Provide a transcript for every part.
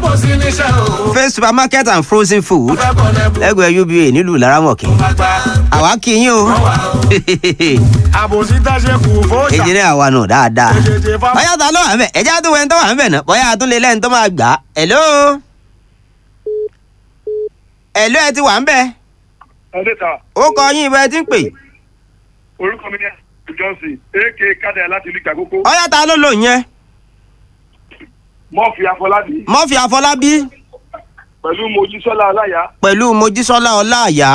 kò sí níṣẹ́ o. face supermarket and frozen food fẹ́ kọ́ lẹ́bù lẹ́gbẹ̀ẹ́ uba nílùú laramọ̀kì àgbà. àwa kì í yín o àbòsí táṣe kù fóòṣà. èjìrẹ́ àwa nù dáadáa Èjèèjì fáwọn. bóyá ta ló wà ń bẹ̀ ẹ̀já tó wẹ̀ ń tó wà ń bẹ̀ náà bóyá a tún lè lẹ́yìn tó máa gbà á hello hello ẹ ti wà ń bẹ̀ ẹ̀ẹ́dẹ́ta ó kọ yín ibẹ̀ tí ń pè orúkọ mi ní johnson ak kádà láti ìlú ìgbàgbókò bóyá ta ló lò yẹn mọ́ọ̀fì afọlábí mọ́fì àfọlábí pẹ̀lú mojísọ́lá aláya pẹ̀lú mojísọ́lá ọláàyá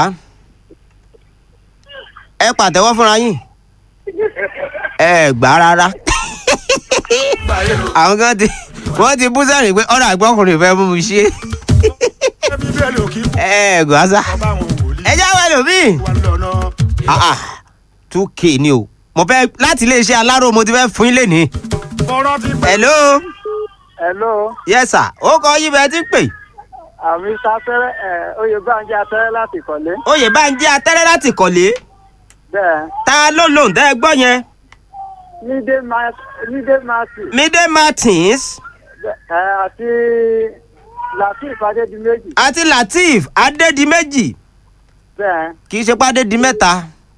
ẹ pàtẹ́wọ́ fúnra yín ẹ gbà rárá àwọn kan ti wọ́n ti bú sẹ́rìn pé ọ̀rọ̀ àgbọ̀kùnrin fẹ́ mú mi ṣe ẹbí bẹ́ẹ̀ lè kí ẹ gbà sá ọba àwọn wòlíì. ẹ jáwé lòmíì wà lọ́nà. ah ah two k ni o mo fẹ́ láti iléeṣẹ́ aláró mo ti fẹ́ fún yín lénìí kọ́rọ́ ti pẹ́. hello hello yes sir ó kọ yín bẹ́ẹ̀ tí ń pè àmì sáfẹ́rẹ́ ẹ̀ oyèbánjẹ atẹ́rẹ́ láti kọ́lé oyè bá ń jẹ́ atẹ́rẹ́ láti kọ̀lé bẹ́ẹ̀ ta ló lòun tẹ́ ẹ gbọ́ yẹn nídé ma- nídé mati midé martins ẹ̀ àti latif adédìméjì àti lateef adédìméjì bẹ́ẹ̀ kì í ṣe pàdé di mẹ́ta.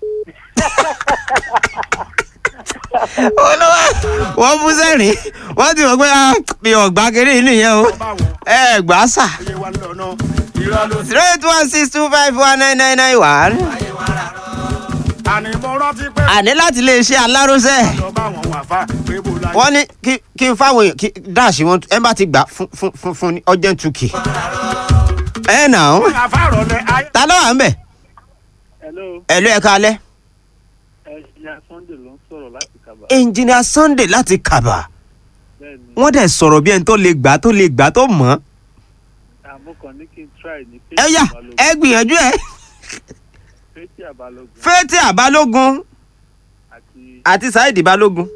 olówó wọ́n bú sẹ́rìn wọ́n ti mọ̀ pé ah, mi ò gbá kiri inú yẹn o ọba àwọn ẹ gbà á sà. oyè wà lọ́nà. irọ́ ló ti. zero eight one six two five one nine nine nine one. àní mo rántí pé. àní láti lè ṣe aláròsẹ́ ọba àwọn wà fà pé bó la. wọ́n ní kí kí n fáwọn èèyàn kí dáàsì wọn ẹ bá ti gbà fún fún fún fún ní ọjọ́ tukì. ẹ nà ó àfàrọ̀ lẹ ayé. ta ló wà ń bẹ̀ hello ẹ̀ ló ẹ̀ kalẹ̀ ẹ̀yà sunday ló ń sọ̀rọ̀ láti kaba engineer sunday láti kàbà bẹ́ẹ̀ ni wọ́n dẹ̀ sọ̀rọ̀ bí ẹni tó lè gbà tó lè gbà tó mọ̀ ọ́. àmúkan ní kí n try ní ẹ yá ẹ gbìyànjú ẹ fẹ́tì àbálògùn fẹ́tí àbálógun àti àti saheed balógun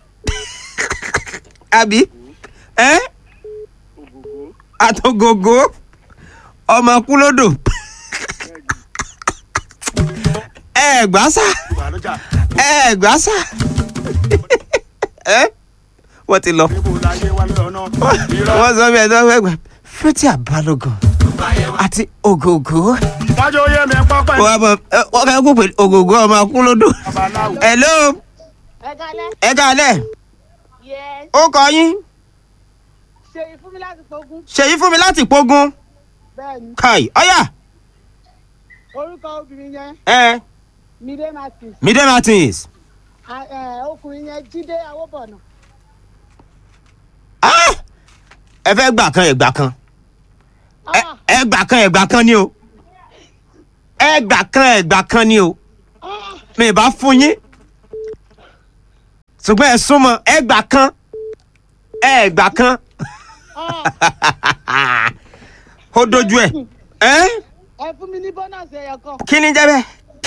àbí ẹ ògògó àtògògó ọmọ kúlódò ẹ gbà sá wà lọ́jà. ẹ gbà sá ẹ wọ́n ti lọ pé bó la yé wà lọ́nà. irọ́ wọ́n sọ bí ẹ tó fẹ́ gbà fẹ́tí àbálógun àti ògògó wájú oyè mi pọ́pẹ́. wọ́n bọ̀ ẹ, wọ́n fẹ́ kó pè ògògó ọmọ kúlódò babaláwo. hello ẹ kálẹ́ ẹ kálẹ̀ yes ó kọ yín ṣe ìfún mi láti pogún ṣèyí fún mi láti pogun bẹ́ẹ̀ ni kai ọyà orúkọ obìnrin yẹn ẹ mide martins midé martins a- ẹ, ọkùnrin yẹn jíde awóbọ̀nà Ah! ẹ fẹ́ gbà kan ẹ̀gbà kan ẹ Ah, ẹ gbà kan ẹ̀gbà kan ni o ẹ gbà kan ẹ̀gbà kan ni o ah, mi ì bá fún yín ṣùgbọ́n ẹ súnmọ́ ẹ gbà kan ẹ gbà kan ah. ó dojú ẹ ẹ ẹ fún mi ní bọ́nàsì ẹ̀yọ̀ kan kí ni jẹ́ bẹ́ẹ̀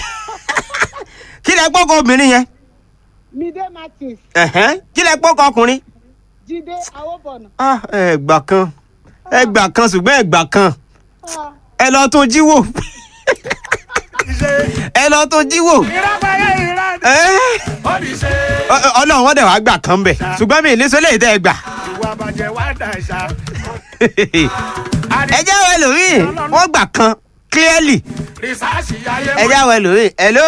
kí lẹ gbọ́kọ̀ obìnrin yẹn mide martins Ẹ̀hẹ́n. kí lẹ gbọ́kọ̀ ọkùnrin. jíde awóbọ̀nà Ah, ẹ gbà kan ẹ gbà kan ṣùgbọ́n ẹ gbà kan Ah, ẹ lọ tún jí wò ṣe ẹ lọ tún jí wò ìrápáyé ìrá. Ẹ́, ó ní ṣe. ọ- ọ- ọlọ́run wọ́n dẹ̀ wá gbà kan bẹ̀ ṣùgbọ́n mi ní sọ́lẹ̀ tẹ́ ẹ gbà. ìwà bàjẹ́ wà dà ṣá. ẹ jẹ́ àwọn ẹlòmíì wọ́n gbà kan clearly rìsáàsì ayé ẹ jẹ́ àwọn ẹlòmíì hello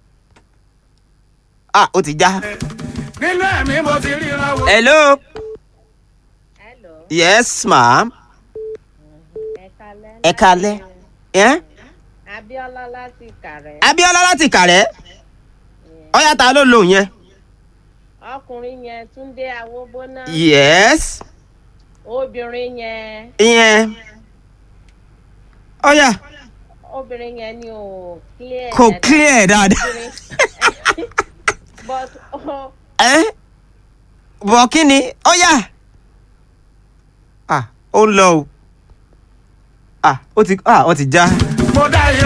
ah ó ti já nínú ẹ̀mí mo ti ríran wò. hello Hello, yes ma'am ẹ kalẹ́. ẹ kalẹ́ ẹ́ Abíọ́lá láti Ìkàrẹ́. Abíọ́lá láti Ìkàrẹ́ ọ̀yá ta ló lò yẹn Ọkùnrin yẹn Túndé Awóbóná. yes Obìnrin yẹn ìyẹn ọ̀yá obìnrin yẹn ni ò clear. kò dáadáa. clear dáadáa. Obìnrin- But oh, ẹ bọ̀ kí ni ó yà ah ó ń lọ o ah ó ti ah ó ti já mo dá irọ́.